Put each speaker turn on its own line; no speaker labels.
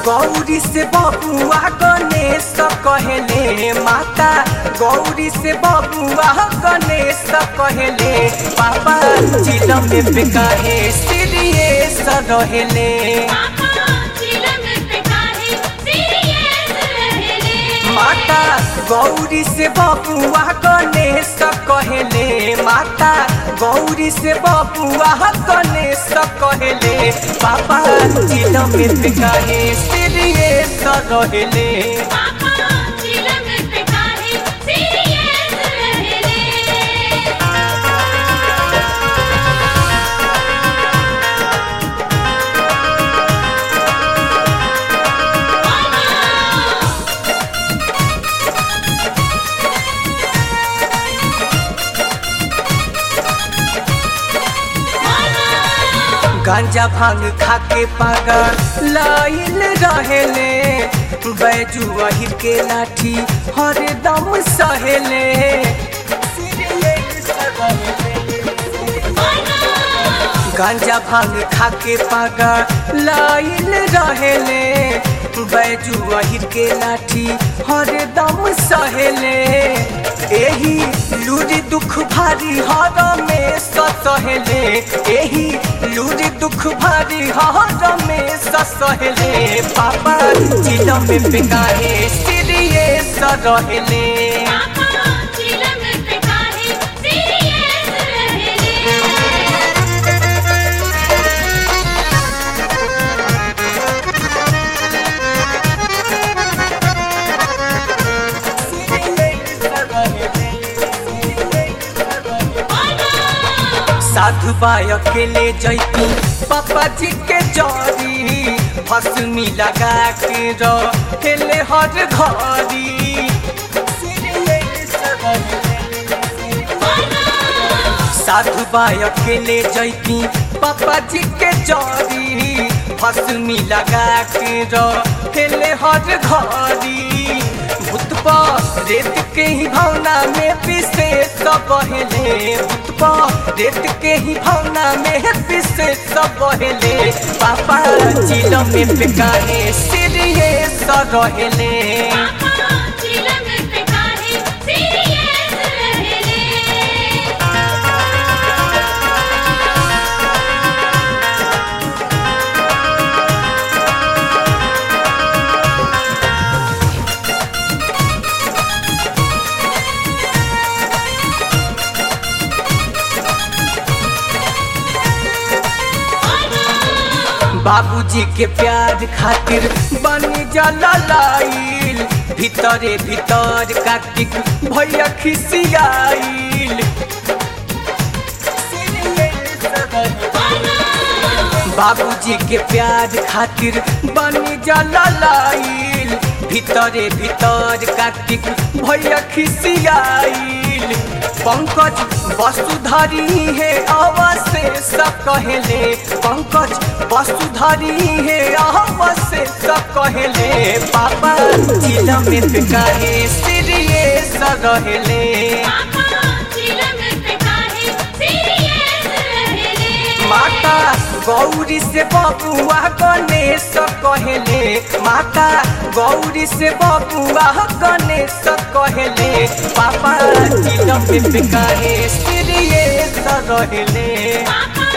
गौरी से बबुआ गणेश कहले माता गौरी से बबुआ गणेश कहले पापा चिलम में कहे सीरियस रहेले माता गौरी से बबुआ गणेश कहले माता गौरी से बबुआ गणेश कहले पापा चिलम में कहे सीरियस रहेले गांजा भांग खाके पागल लाइल रहेले बैजू अहिर के लाठी हरदम सहेले गांजा भांग खाके पागल लाइल रहेले बैजू अहिर के लाठी हरदम सहेले एही लूरी दुख भारी हर में सहेले एही लूरी दुख भारी हर में सहेले पापा चिलम में बिकाहे सीरियस रहेले साधु बाय अकेले जैती पापा जी के जरी भस्मी लगा के रहेले हर घरी साधु बाय अकेले जैती पापा जी के जरी भस्मी लगा के रहेले हर घरी भूत रेत के ही भावना में पिसे सब बहले भूत रेत के ही भावना में पिसे सब बहले पापा चिलम में पिकाहे सीरियस रहेले बाबूजी के प्यार खातिर बनी जला लाइल भीतरे भीतर कार्तिक भैया खिसियाइल बाबूजी के प्यार खातिर बनी जला लाइल भीतरे भीतर कार्तिक भैया खिसियाइल पंकज वसुधरी है अवशेष कहले पंकज वसुधरी है अवशेष कहले पापा चिलम कहे सीरियस रहले माता गौरी से बबुआ गणेश कहले माता गौरी से बबुआ गणेश कहले पापा चिलम कहे सीरियस रहले